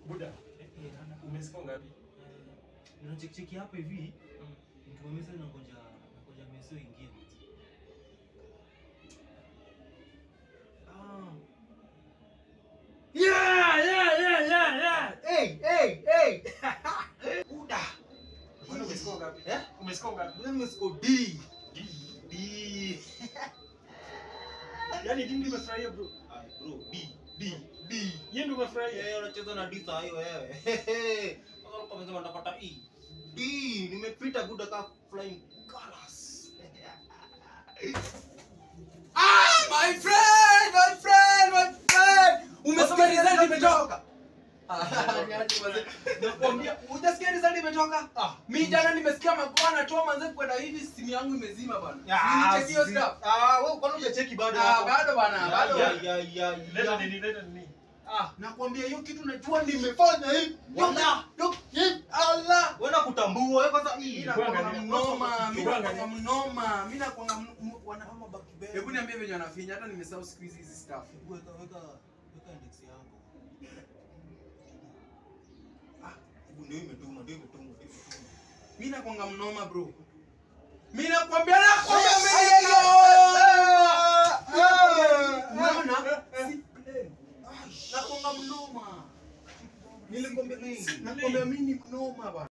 Buda, umesikia ngapi? Unacheki hapa hivi. Nikimaliza na ngoja ngoja meso ingie. Ah. Yeah, yeah, yeah, yeah, yeah. Hey, hey, hey. Buda. Bwana umesikia ngapi? Eh? Umesikia ngapi? Wewe umesiko D. D. D. Yaani D ndio umefurahia bro. Ay, bro, D, D, D. Yeye ndio umefurahia. Yeye unacheza na D saa hiyo wewe. Hehe. Sasa uko umesema utapata E. D, nimepita good ka flying colors. Ah, my friend, my friend, my friend. Umesikia result imetoka? Nakwambia, hujasikia result imetoka? Mimi jana nimesikia Magoa anatoa manze kwenda hivi simu yangu imezima bana. Nilicheck hiyo stuff. Ah, wewe kwani hujacheki bado Ah, hapo? bado bana, bado. Ya, ya, ya, ya. Leta nini? Leta nini? Ah, nakwambia hiyo kitu najua nimefanya hivi. Wala. Yo, hivi. Allah. Wewe nakutambua wewe kwanza hii. Mimi nakwanga Tuangalie. mnoma, mimi Tuangalie. nakwanga mnoma, mimi nakwanga mn- wanahama baki bebe. Hebu niambie venye wanafinya hata nimesahau siku hizi hizi stuff. Weka weka weka index yako. Ah, hebu ndio imetuma, ndio imetuma, ndio imetuma. Mimi nakwanga mnoma bro. Mimi nakwambia nakwambia Ay, mimi Unaona? Si play. Nakwanga mnoma. Nilikwambia nakwambia mimi ni mnoma bana.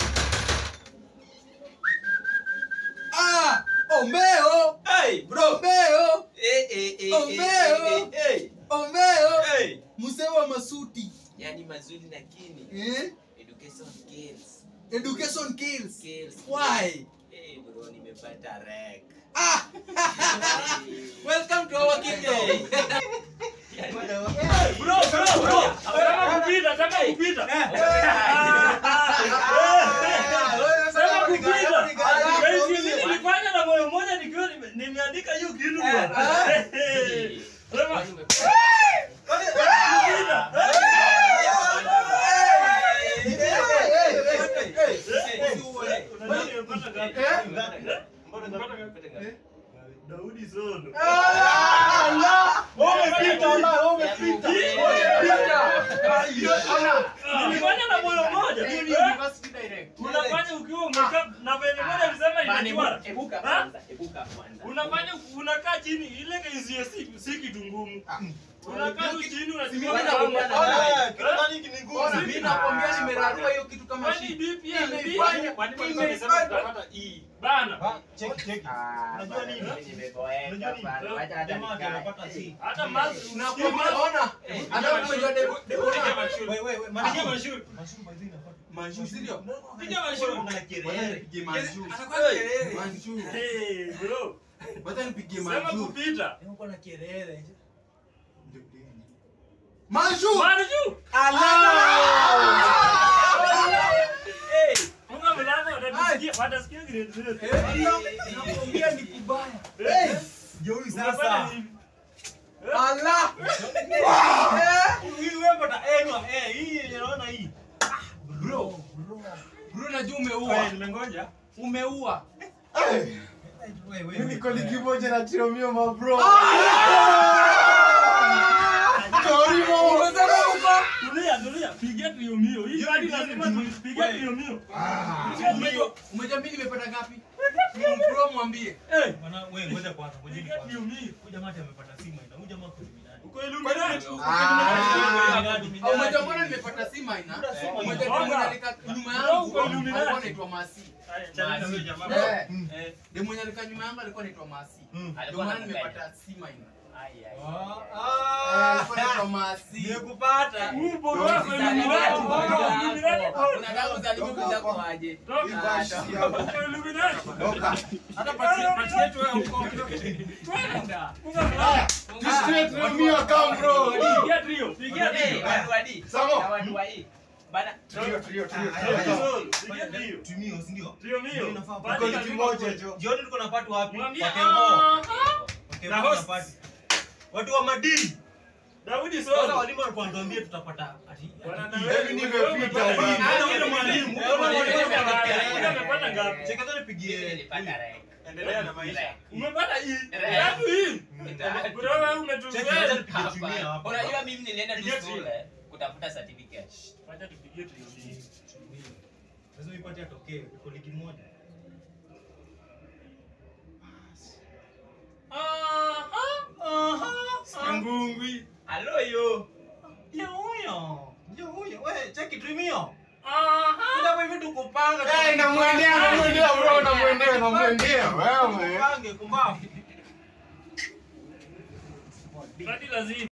Ah, Omeo, Hey, bro. Omeo, Eh, eh, eh, Omeo. eh, eh, eh. Omeo. Hey. Mzee wa masuti. Yaani mazuri lakini Eh? education skills. Education kills. Skills. Why? Eh, bro, nimepata rek. Ah, welcome to our kingdom. Bro, bro, bro. Nataka kupita, nataka kupita. Sema kupita. Guys, hizi nilifanya na moyo mmoja nikiwa nime- nimeandika hiyo kitu bwana. Sema kupita. Unajua nimepata ngapi? Eh? Nimepata ngapi? Daudi Sondo. Nilifanya na moyo mmoja. Unafanya ukiwa umekaa na venye moja alisema inachwara. Ha? Unafanya unakaa chini ile KCSE si si kitu ngumu. Unakaa tu chini unachukua Mimi kalamu. nakwambia- Ona, mimi nakwambia nimerarua hiyo kitu kama Kwani shit. DPL Imefanya- kwani kwa imefanya- nimesema tutapata E. Bana. Unajua nini? Jamaa anapata C. Hata mazi Nakwambia, ona, hata umejua de- de- ona. Wewe wewe, Piga Manju. mashuri. Manju, si ndio? Piga mashuri. Kuna kelele. Nipigie Manju. Hey. Manju. Hey, bro. Wacha nipigie Sema Manju. kupita. Kuna kelele. Manju! Marju. Hey, funga mlango watasikia watasikia grade zero. Nakwambia ni kubaya. Eh, Jeuri unafanya sasa. hivi. Allah! Hii wewe pata eh no eh hii yenye naona hii. Bro, bro najua Wewe, umeua. nimengoja. Umeua. Wewe wewe. Mimi niko ligi moja na Tiromio mabro. Umesema uko? Tulia, tulia. Pigia trio mio. Hii hadi lazima tupige trio mio. Umejua umejua mimi nimepata ngapi? Bro mwambie. Eh, Bwana wewe ngoja kwanza, ngoja pigia kwanza. trio mio. Huyu jamaa ati amepata simu ina. Huyu jamaa kwa Illuminati. Uko Illuminati. Ah, Umejua mbona nimepata C minor? Umejua Mbona? mwenye alika nyuma Bro, yangu uko Illuminati. alikuwa anaitwa Masi. Haya, chana na huyo jamaa. Eh, Eh, Ndio mwenye alika nyuma yangu alikuwa anaitwa Masi. Mm. Ndio maana nimepata C minor. Ah, Eh, ah. alikuwa anaitwa Masi. Nimekupata. huu bodo wako Illuminati. Bro, Illuminati bro. Unataka uzaliwe bila kwaje? Toka. Uko Illuminati. Hata pati pati yetu wewe uko. Twenda. Funga mlango. Tiromio come bro. Pigia trio. Pigia trio. Samo. Trio trio Pigia trio. Tumio, si ndio? Trio mio. Inafaa Pati Tuko ligi lazima moja kuwe. jo. Jioni tuko na patu wapi? Mwambie, Kwa Kemo. ah, Kwa Kemo Na na host. pati. Watu wa madini. Daudi Sasa Sodo. walimu walikuwa wanatuambia tutapata ati. Bwana ati- na wewe nimepita, umepata bwana. ngapi? Ah, Wewe yule mwalimu. mwalimu. Wewe mwalimu Yule umepata mwalimu. ngapi? Umepata ngapi? Cheka tu nipigie. Endelea na maisha. Umepata hii. Right. Tatu hii. Bro wewe umetu- Cheki, wacha nipige Jumia hapa. unajua mimi nilienda tu Pigia shule kutafuta certificate. Wacha tupigie trio mbili. lazima ipate atokee tuko ligi moja Ngungwi. Halo yo. Ndio huyo. Ndio huyo. Wewe cheki Dreamio. Aha. Kuja hapa hivi tukupanga. Eh, namwendea, namwendea bro, namwendea, namwendea. Wewe. Tukupange kumbavu. Hadi lazima